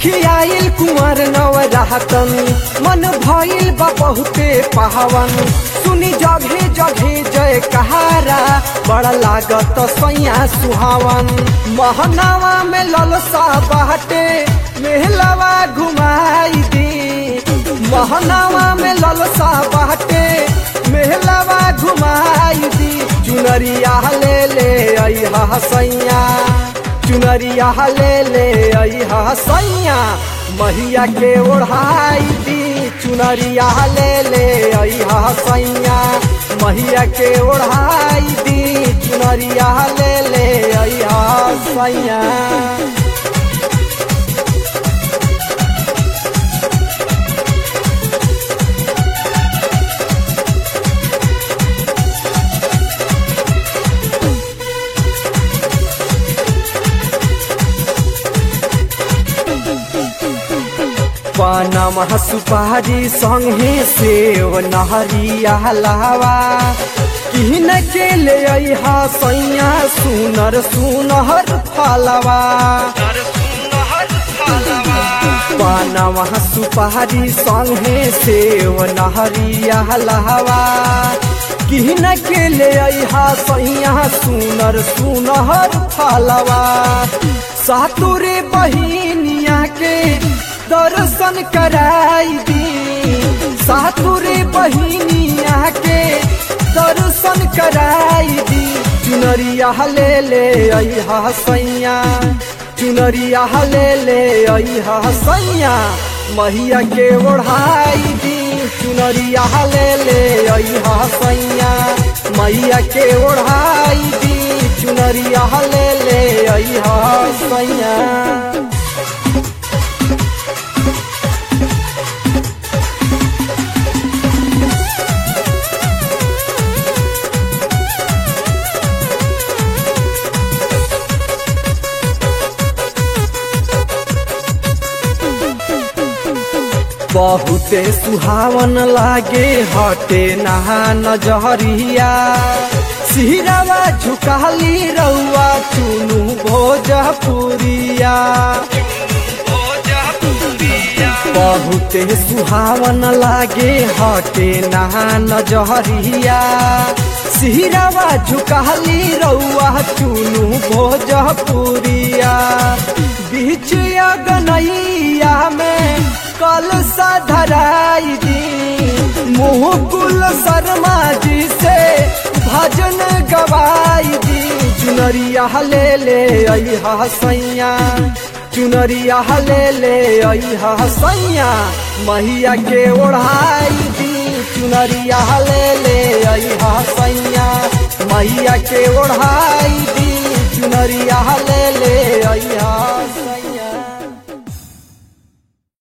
खियाइल कुंवर नवरातन मन भइल बा बहुते पावन सुनी जघे जघे जय कहारा बड़ा लागत सैया सुहावन महनावा में ललसा बाटे मेहलावा घुमाई दी महनावा में ललसा बाटे मेहलावा घुमाई दी चुनरिया ले ले अइहा सैया चुनरिया ले ले अइहा सैया महिया के ओढ़ाई दी चुनरिया ले ले अइहा सैया महिया के ओढ़ाई दी चुनरिया ले ले अइहा सैया पानमा सुपारी संगे सेव नहरिया लावा किन के ले अइहा सैया सुनर सुनहर फलवा पानमा सुपारी संगे सेव नहरिया लावा किन के ले अइहा सैया सुनर सुनहर फलवा सातुरे बहिनिया के दर्शन कराई दी सातुरे बहिनिया के दर्शन कराई दी चुनरिया ले ले अइहा सैया चुनरिया ले ले अइहा सैया महिया के ओढ़ाई दी चुनरिया ले ले अइहा सैया मैया के ओढ़ाई दी चुनरिया ले ले अइहा सैया बहुते सुहावन लागे हटे नहा नजरिया सिहरावा झुकाली रउआ चुनु भोजपुरिया बहुते सुहावन लागे हटे नहा नजरिया सिहरावा झुकाली रउआ चुनु भोजपुरिया बीच अगनैया में कल धराई दी मुकुल शर्मा जी से भजन गवाई दी चुनरिया ले ले अइहा सैया चुनरिया ले ले अइहा सैया मैया के ओढ़ाई दी चुनरिया ले ले अइहा सैया मैया के ओढ़ाई दी चुनरिया ले ले अइहा